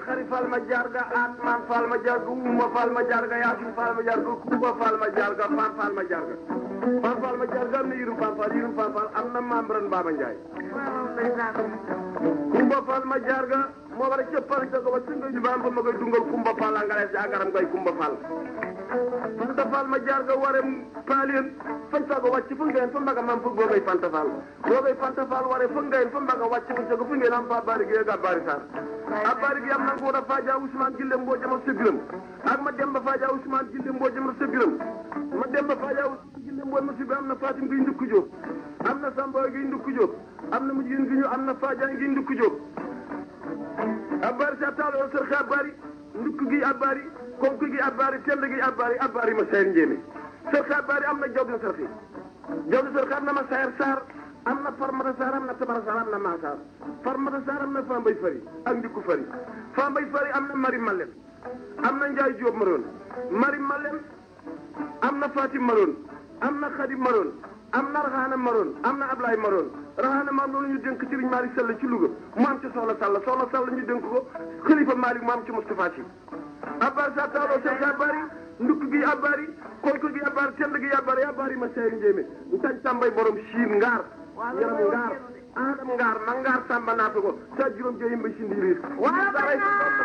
xari fal ma jarga atman fal ma jarga uma fal ma jarga yasin fal ma jarga kuba fal ma jarga fan fal ma jarga fan fal ma jarga am na yirum fan fal yirum fan fal am na membran Baba Ndiaye kumba fal ma jarga moo war a cëppal ca ko ba singa jubaam ba ma koy dungal kumba fal angale si agaram koy kumba fal fanta fal ma jarga ware paalien fan sago wàcc fu ngeen fa mbaga mam fu boogay fanta fal boogay fanta fal ware fu ngeen fa mbaga wàcc fu sago fu ngeen am fa bari gi ga bari sar a bari gi am na ko da faja Ousmane Gille mboo jama sebiram ak ma demba faja Ousmane Gille mboo jama sebiram ma demba faja Ousmane Gille mboo ma sebiram am na Fatim gi ndukku Jóob am na Samba gi ndukku Jóob am na mujjin gi ñu am na Faja gi ndukku Jóob abari sa taalo sër xa abari ndukk gi abari konk gi abari tend gi abari abari ma sayar njéemé sër xa abari am na jaw din sër xi jaw din sër xa am na ma sayar saar am na farmata saar am na tabara saar am na maa saar farmata saar am na fambay fari ak ndikku fari fambay fari am na mari malen am na njaay jóob maroon mari malen am na fatim maroon am na xadim maroon am na raxaana maroon am na ablaay maroon raxaana maam loolu ñu dénk Serigne Malick Sall ci Louga mu am ci soxla Sall soxla Sall ñu dénk ko xalifa Malick mu am ci Moustapha Sy abbar sa taaloo seen sa bari ndukk gi abari koyko gi abari tend gi abari abari ma sey njéemé ntañ tàmbay borom siin ngaar yaram ngaar adam ngaar ma ngaar tàmba naata ko sa juróom jeyim ba sindi riir